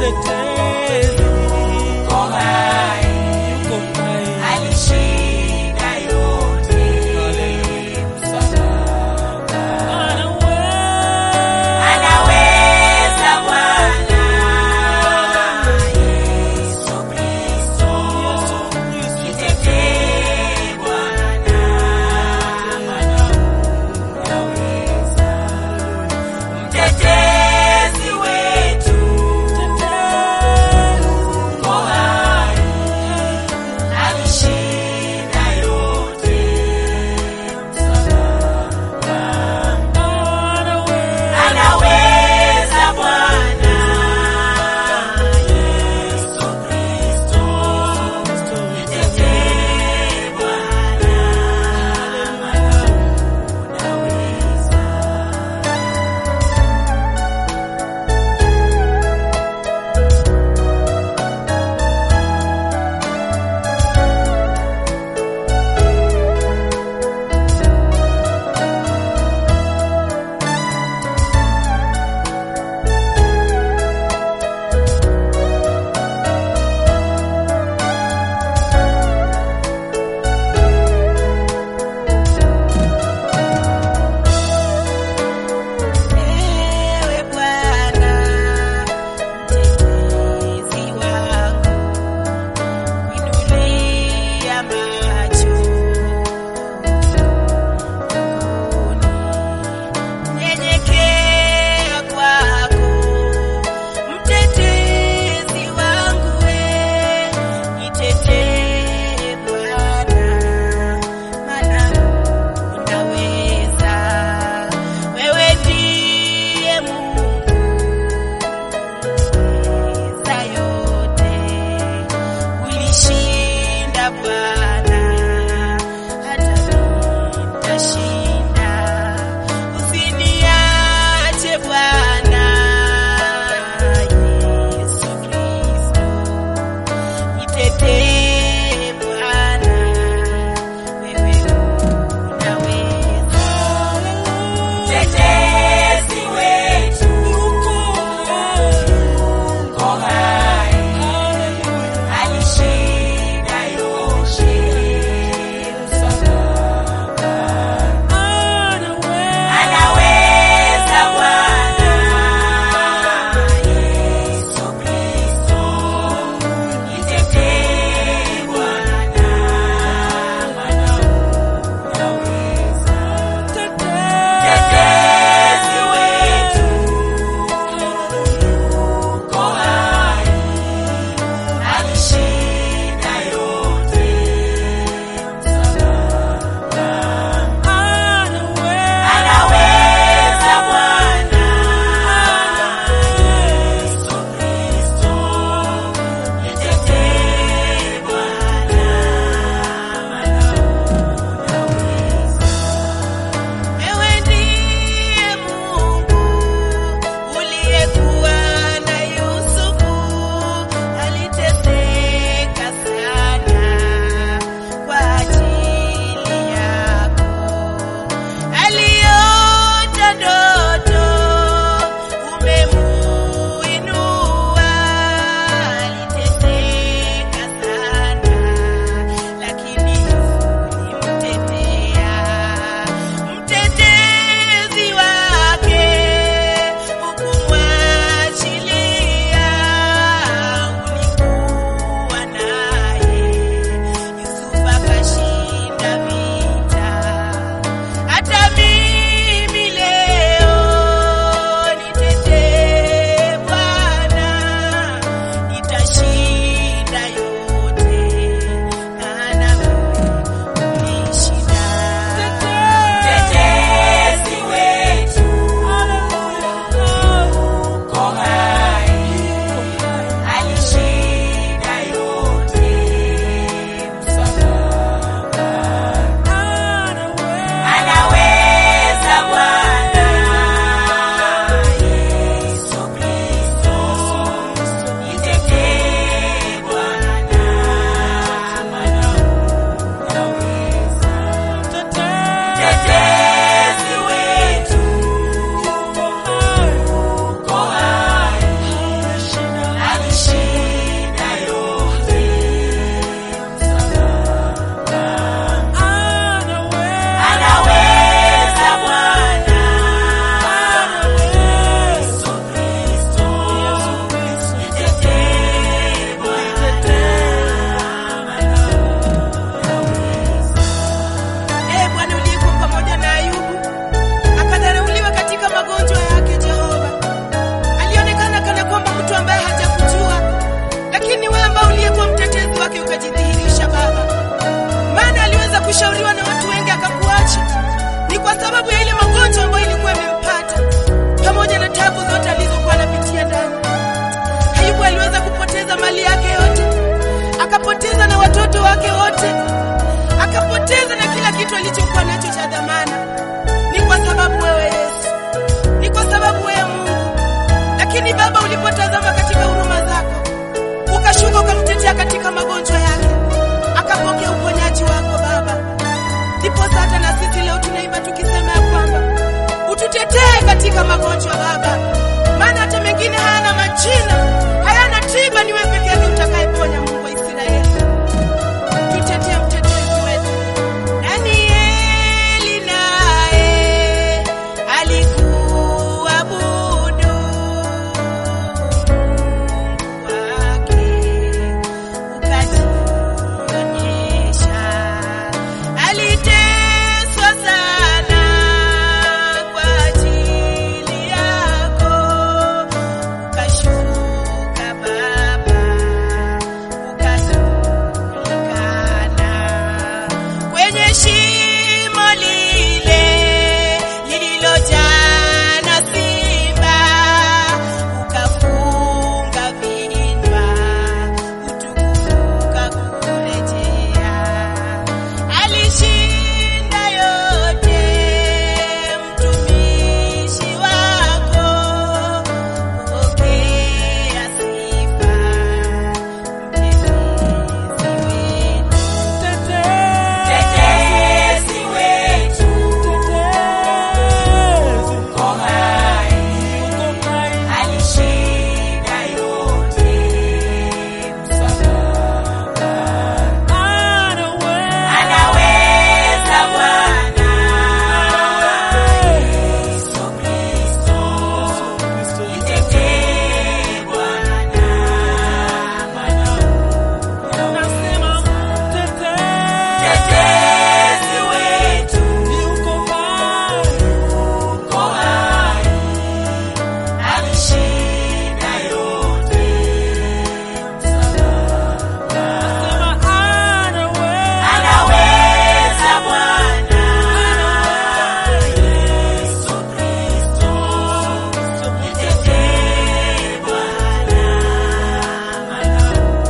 mtetezi yuko hai, yuko hai. alishinda yote. Msalaba. Anaweza Bwana Yesu Kristo, nitetee Bwana, maana unaweza. Mtetezi wetu, uwezo wake wote, akapoteza na kila kitu alichokuwa nacho cha dhamana. Ni kwa sababu wewe Yesu, ni kwa sababu wewe Mungu. Lakini Baba, ulipotazama katika huruma zako, ukashuka ukamtetea katika magonjwa yake, akapokea uponyaji wako Baba. Ndipo hata na sisi leo tunaimba tukisema ya kwamba ututetee katika magonjwa Baba, maana hata mengine hayana majina, hayana tiba, ni wewe peke yake utakayeponya, Mungu wa Israeli. Tutetee mtetezi wetu. Danieli naye alikuabudu wake ukajionyesha, aliteswa sana kwa ajili yako, ukashuka Baba, ukajulikana kwenye shimo lile lililojaa na simba, ukafunga vinywa, utukufu ukakurejea. Alishinda yote mtumishi wako, pokea sifa mtetezi wetu. Mtetezi wetu uko hai, alishinda yote msalabani. Anaweza Bwana Yesu Kristo, mtetee Bwana, maana mtetezi wetu uko hai, alishinda yote Anaweza Bwana Yesu Kristo, mtetee Bwana, maana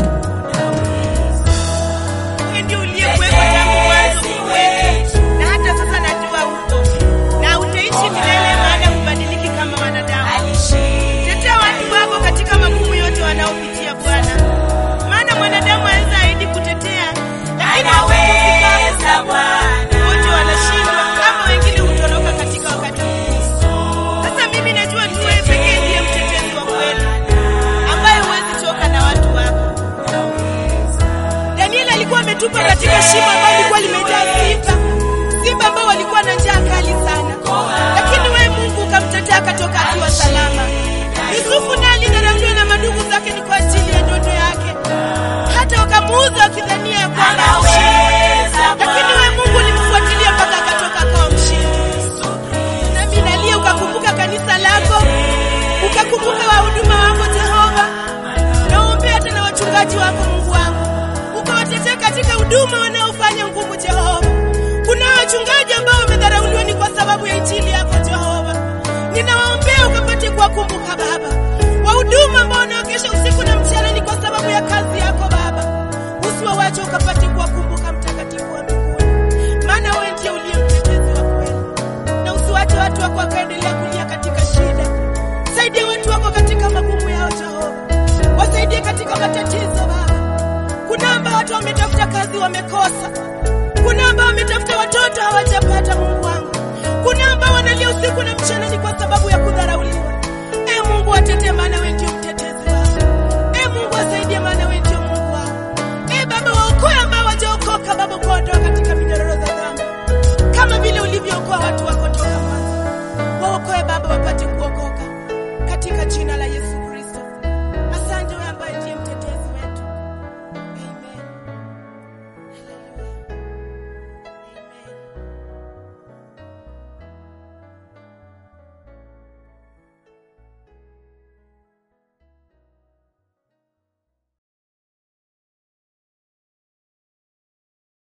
Wewe ndio uliyekuwepo tangu mwanzo kwetu, na hata sasa najua upo na utaishi milele, maana hubadiliki kama wanadamu. alishinda Tetea watu wako katika magumu yote wanaopitia Bwana, maana mwanadamu aweza ahidi kutetea, lakini Anaweza Bwana wote wanashindwa ama wengine hutoroka katika wakati huu. Sasa mimi najua tu wewe pekee ndiye mtetezi wa kweli ambaye huwezi toka na watu wako. Danieli alikuwa ametupwa katika shimo ambalo lilikuwa limejaa simba, simba ambao walikuwa na njaa kali sana, lakini wewe Mungu ukamtetea akatoka akiwa salama. Yusufu naye alidharauliwa na madugu zake ni kwa ajili ya ndoto yake, hata wakamuuza wakidhania ya kwamba Anaweza lakini wewe Mungu ulimfuatilia mpaka akatoka akawa mshindi. Nami nalia ukakumbuka kanisa lako, ukakumbuka wahuduma wako Jehova, naombea hata na wachungaji wako Mungu wangu, ukawatetea katika huduma wanaofanya ngumu Jehova. Kuna wachungaji ambao wamedharauliwa ni kwa sababu ya injili yako Jehova, ninawaombea ukapate kuwakumbuka Baba. Wahuduma ambao wanaokesha usiku na mchana ni kwa sababu ya kazi yako Baba, usiwawache ukapate kuwakumbuka Mtakatifu wa mbinguni, maana wewe ndiye uliye mtetezi wa kweli, na usiwache watu wako wakaendelea kulia katika shida. Saidia watu wako katika magumu yao Jehova, wasaidie katika matatizo Baba. Kuna ambao watu wametafuta kazi wamekosa, kuna ambao wametafuta watoto hawajapata. Mungu wangu, kuna ambao wanalia usiku na mchana ni